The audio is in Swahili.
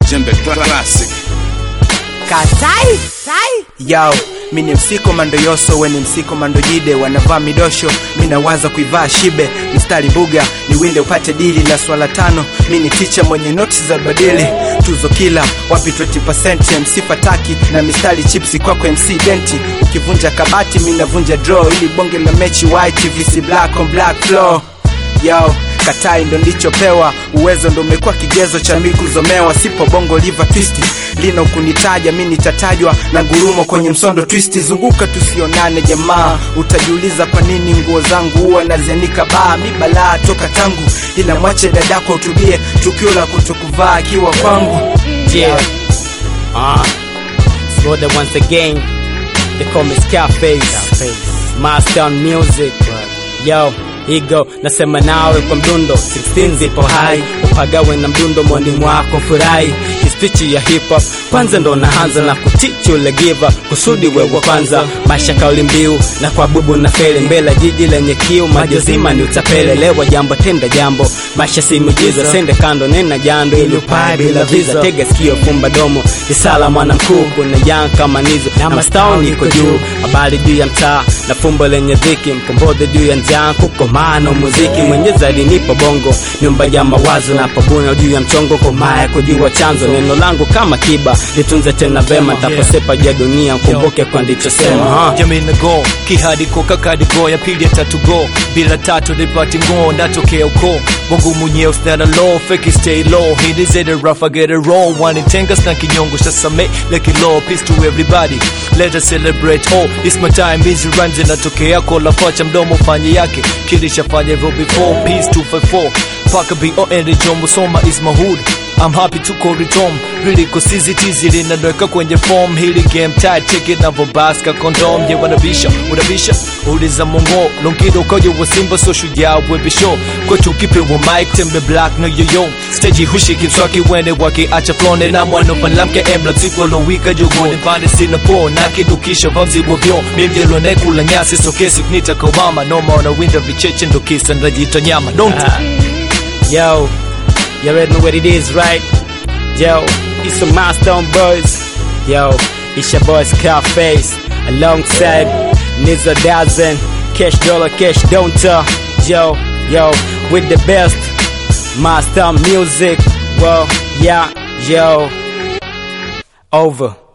Jembe Classic. Katai tai Yo, mi ni msiko mando yoso, we ni msiko mando jide, wanavaa midosho, mi nawaza kuivaa shibe, mstari buga ni winde upate dili la swala tano, mi ni ticha mwenye noti za badili, tuzo kila wapi 20% MC fataki na mistari chipsi kwako MC denti, ukivunja kabati mi navunja draw, ili bonge la mechi white VC black on black floor Yo, katai ndo ndichopewa uwezo ndo umekuwa kigezo cha mi kuzomewa sipo bongo liva twisti lina ukunitaja mi nitatajwa na ngurumo kwenye msondo twisti zunguka tusionane jamaa utajiuliza kwa nini nguo zangu huwa nazianika baa mi balaa toka tangu ila mwache dadako utubie tukio la kutokuvaa akiwa kwangu Yeah. Uh, Slaughter once again. They call me Scarface. Master on music. Yo, Igo nasema nawe kwa mdundo 16 zipo hai upagawe na mdundo mwani mwako furahi hispichi ya hip hop kwanza ndo naanza na kutichi ule giva kusudi wewe kwanza maisha kauli mbiu na kwa bubu na feli mbele jiji lenye kiu majozima ni utapele lewa jambo tenda jambo maisha si miujiza sende kando nena jando ili upae bila visa tega sikio fumba domo isala mwana mkuu kuna yang kama nizo na mastaoni iko juu habari juu ya mtaa na fumbo lenye dhiki mkombodhe juu ya njaa kukomano muziki mwenye zaidi nipo bongo nyumba ya mawazo na pabuna juu ya mchongo komaya kujua chanzo neno langu kama kiba litunze tena vema taposepa ja dunia mkumbuke kwa ndichosema ha. jamii na go kihadiko kakadigo ya pili ya tatu go bila tatu nipati ngo natokea uko bongo mwenyewe snara low fake stay low hit is it a rough I get it roll one in tenga sna kinyongo shasame like low peace to everybody let us celebrate oh it's my time busy runs inatokea kola facha mdomo fanye yake kilishafanya hivyo before peace 254 paka bo and jombo soma is my hood I'm happy to call it home really kusisitizi linanweka kwenye form hili game tight ticket na vobaska condom ye wanabisha unabisha uliza mongo longido koyo wa simba so shujaa webisho kwetu kipewa mic tembe black no yoyo stage hushiki mswaki wene waki acha flone na mwana palamke embla tipo lo wika jogo ni pande sina po na kidukisha vamzi wavyo mimjelo ne kula nyasi so kesi knita kobama no maona winter vicheche ndo kisa ndajita nyama don't Yo, you already know what it is, right? Yo, it's some milestone boys. Yo, it's your boy Scarface alongside Nizza Dazen, Cash Dollar, Cash Don'ta. Yo, yo, with the best milestone music. Well, yeah, yo, over.